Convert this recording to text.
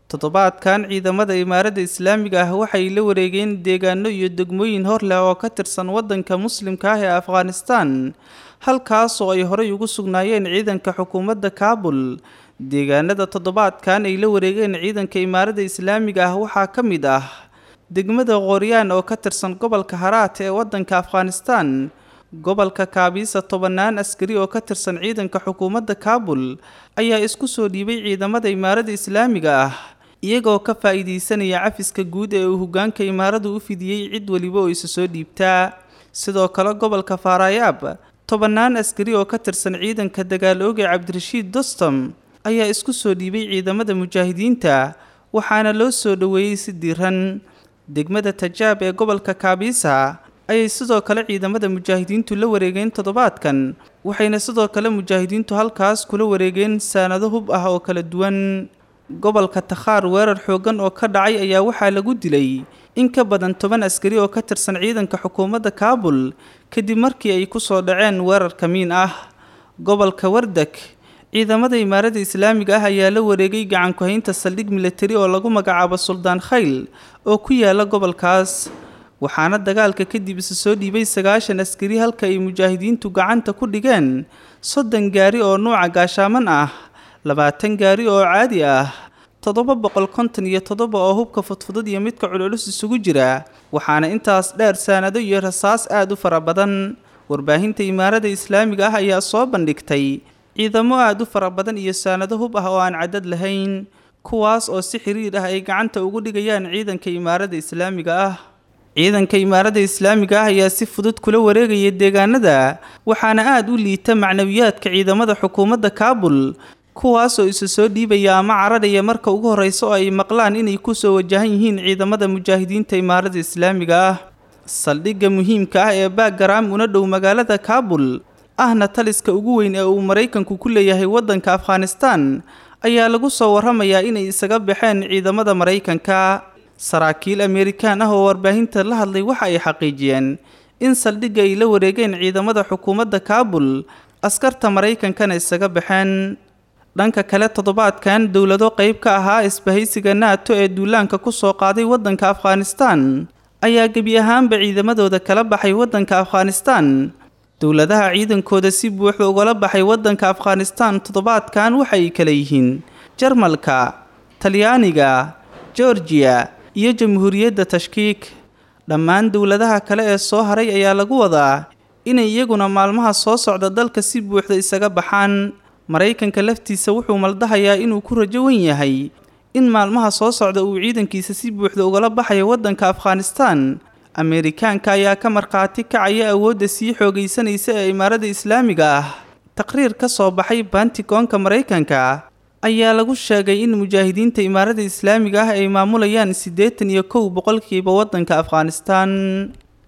toddobaadkan ciidamada imaaradda islaamiga ah waxay la wareegeen deegaano iyo degmooyin hor leh oo ka tirsan waddanka muslimka ah ee afghanistan halkaas oo ay horey ugu sugnaayeen ciidanka xukuumadda kaabul deegaanada toddobaadkan ay la wareegeen ciidanka imaaradda islaamiga ah waxaa ka mid ah degmada qooryaan oo ka tirsan gobolka haraat ee waddanka afghanistan gobolka kaabiisa tobannaan askari oo ka tirsan ciidanka xukuumadda kaabul ayaa isku soo dhiibay ciidamada imaaradda islaamiga ah iyagoo ka faa'iidaysanaya cafiska guud ee uu hoggaanka imaaradu u fidiyey cid weliba oo isa soo dhiibtaa sidoo kale gobolka faarayaab tobannaan askari oo ka tirsan ciidanka dagaal ooge cabdirashiid dostom ayaa isku soo dhiibay ciidamada mujaahidiinta waxaana loo soo dhoweeyey si diiran degmada tajaab ee gobolka kaabiisa ayay sidoo kale ciidamada mujaahidiintu la wareegeen toddobaadkan waxayna sidoo kale mujaahidiintu halkaas kula wareegeen saanado hub ah oo kala duwan gobolka takhaar weerar xooggan oo ka dhacay ayaa waxaa lagu dilay in ka badan toban askari oo ka tirsan ciidanka xukuumadda kaabul kadib markii ay ku soo dhaceen weerar kamiin ah gobolka wardak ciidamada imaaradda islaamiga ah ayaa la wareegay gacanku-haynta saldhig militari oo lagu magacaabo suldaan khayl oo ku yaala gobolkaas waxaana dagaalka kadib isa soo dhiibay sagaashan askari halka ay mujaahidiintu gacanta ku dhigeen soddon gaari oo nuuca gaashaaman ah labaatan gaari oo caadi ah toddoba boqol konton iyo toddoba oo hubka fudfudud iyo midka culculus isugu jira waxaana intaas dheer saanado iyo rasaas aada u fara badan warbaahinta imaaradda islaamiga ah ayaa soo bandhigtay ciidamo aada u fara badan iyo saanado hub ah oo aan cadad lahayn kuwaas oo si xiriir ah ay gacanta ugu dhigayaan ciidanka imaaradda islaamiga ah ciidanka imaaradda islaamiga ah ayaa si fudud kula wareegaya deegaanada waxaana aada u liita macnawiyaadka ciidamada xukuumadda kaabul kuwaasoo isa soo dhiibaya ama cararaya marka ugu horreysa oo ay maqlaan inay kusoo wajahan yihiin ciidamada mujaahidiinta imaaradda islaamiga ah saldhigga muhiimka ah ee baagaraam una dhow magaalada kaabul ahna taliska ugu weyn ee uu maraykanku ku leeyahay waddanka afghanistan ayaa lagu soo warramayaa inay isaga baxeen ciidamada maraykanka saraakiil amerikaan ah oo warbaahinta la hadlay waxa ay xaqiijiyeen in saldhigga ay la wareegeen ciidamada xukuumadda kaabul askarta maraykankana isaga baxeen dhanka kale toddobaadkan dowlado qayb ka ahaa isbahaysiga nato ee duulaanka ku soo qaaday waddanka afghanistan ayaa gebi ahaanba ciidamadooda kala baxay waddanka afghanistan dowladaha ciidankooda si buuxda ugala baxay waddanka afghanistan toddobaadkan waxay kala yihiin jarmalka talyaaniga georgiya iyo jamhuuriyadda tashkiik dhammaan dowladaha kale ee soo haray ayaa lagu wadaa inay iyaguna maalmaha soo socda dalka si buuxda isaga baxaan maraykanka laftiisa wuxuu maldahayaa inuu ku rajo wen yahay in maalmaha soo socda uu ciidankiisa si buuxda ugala baxayo waddanka afghanistan ameerikaanka ayaa ka markhaati kacaya awoodda sii xoogaysanaysa ee imaaradda islaamiga ah taqriir ka soo baxay bantigoonka maraykanka ayaa lagu sheegay in mujaahidiinta imaaradda islaamiga ah ay maamulayaan siddeetan iyo kow boqolkiiba waddanka afghanistan